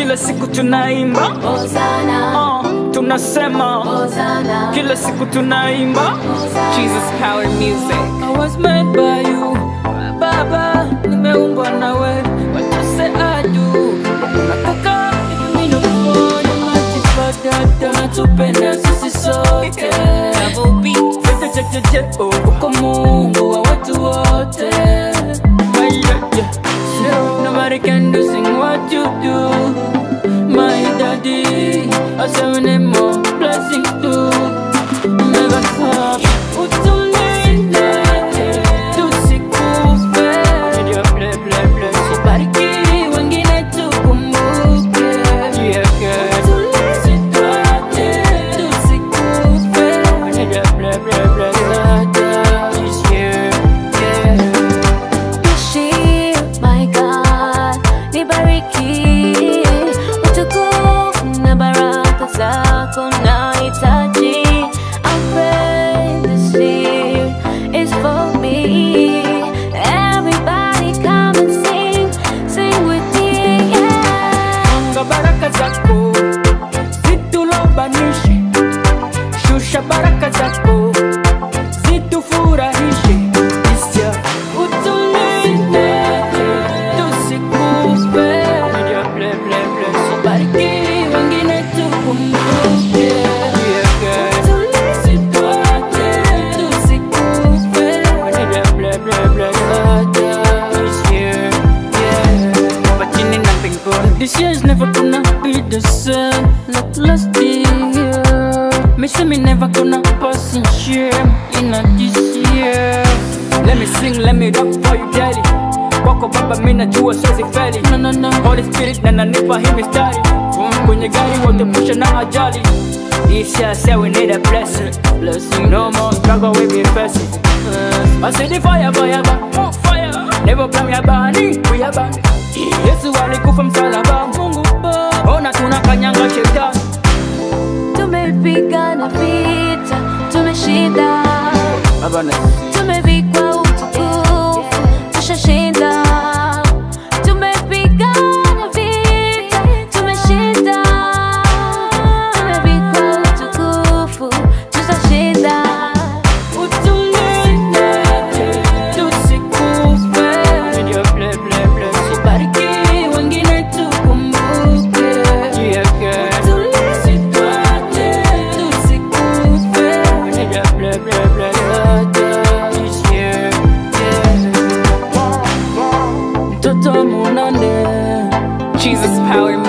kila siku tunaimba Hosanna, uh, tunasema Hosanna, kila siku tunaimba Jesus Power Music. I was made by you Baba, nimeumbwa nawe What you say I do Nataka mimi nikuone Matifadada Natupenda sisi sote Double beat. Fete che che che oh Uko Mungu wa watu wote My yeah, yeah. Nobody can do sing what you do My daddy I say we need more blessings too Never stop Utulinde Tusikufe Usibariki wengine tukumbuke Tusituache Tusikufe Ishi, my God, nibariki utukufu na baraka zako nahitaji. I pray this year is for me. Everybody come and sing, sing with me, yeah. Anga baraka zako zitulobanishe, shusha baraka zako zitufurahishe, Isya utulinde tusikufe, bariki wengine tukumbuke, Usituache tusikufe, But you need nothing good. This year's never gonna be the same like last year. Me say me never gonna pass in shame in a this year. Let me sing, let me rock for you, daddy. Wako baba, mi najua siwezi feli. No, no, no. Holy Spirit na nanipa hii mistari. Kwenye gari wote pusha na ajali. This year say we need a blessing. Blessing. No more struggle, we be facing. Uh, I say the fire, fire, fire, fire. Never blame ya bani, we ya bani. Yesu alikufa msalaba, Mungu Baba. Ona tunakanyanga shetani. Tumepigana vita, tumeshinda, Baba na tumevikwa utukufu, tushashinda. Tumepigana vita, tumeshinda, tumevikwa utukufu, tushashinda. utulinde tusikufe. Usibariki wengine tukumbuke. Usituache tusikufe. Mtoto munane Jesus Power